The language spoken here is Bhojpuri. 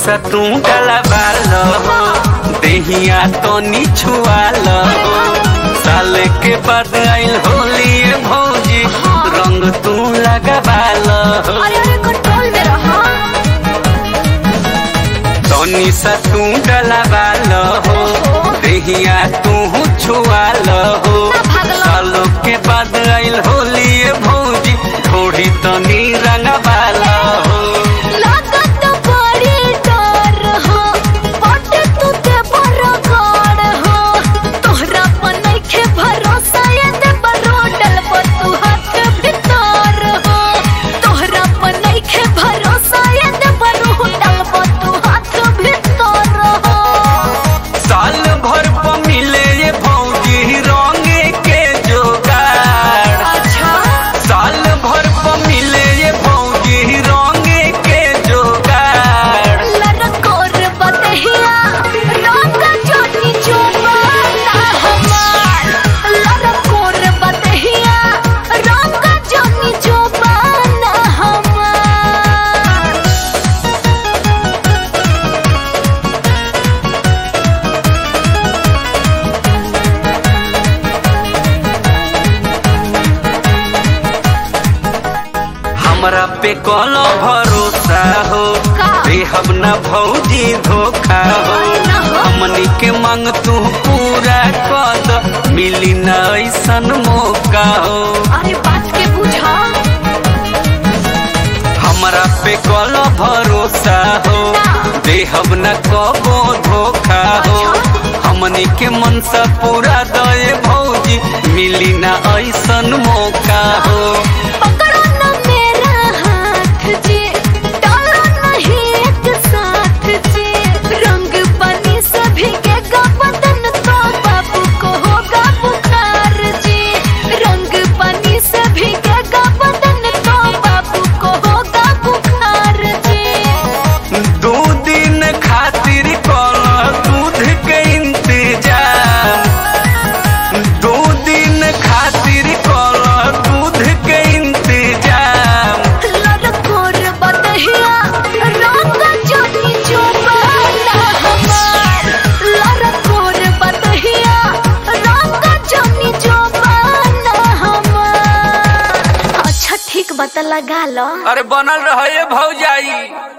सा तू डलवाल हो देहिया तो छुआल हो साल के बाद आइल होली भौजी रंग तू लगवाल हो अरे अरे कंट्रोल में रहा तनी सा तू डलवाल हो देहिया तू छुआल हो ना भागलो। सालों के बाद आइल होली भौजी थोड़ी तनी रंगवाल हो लागत बड़ी डर हो बट तू ते बरगड़ हो तोहरा पर नइखे भरोसा ये दे बरोडल पर तू हाथ भीतर हो तोहरा पर नइखे भरोसा ये दे बरोडल पर तू हाथ भीतर हो साल भर पर मिले ये भौजी रंगे के जोगाड़ अच्छा साल भर पर मिले ये भौजी रंगे के जोगाड़ लरकोर बदहिया रंग जोनी चोपाना हमार लरकोर बदहिया रंग जोनी चोपाना हमार हमरा पे कलो भरोसा हो का? देहब न भौजी धोखा हो अरे ना हो। हमनी के मांग तू पूरा कर द मिली न ऐसन मौका हो अरे बात के बुझा हमरा पे कलो भरोसा हो ना। देहब न कबो धोखा हो हमनी के मन से पूरा दए भौजी मिली न ऐसन मौका हो पकड़ो न मेरा हाथ जी डालो नहीं एक साथ जी रंग पानी से भीगेगा बदन तो बाबू को होगा बुखार जी रंग पानी से भीगेगा बदन तो बाबू को होगा बुखार जी दो दिन खातिर कल दूध के इंतजाम दो दिन खातिर कल दूध के इंतजाम लड़कोर बदहिया रंग जोनी चोपाना हमार लड़कोर बदहिया रंग जोनी चोपाना हमार अच्छा ठीक बता लगा लो अरे बनल रहे भौजाई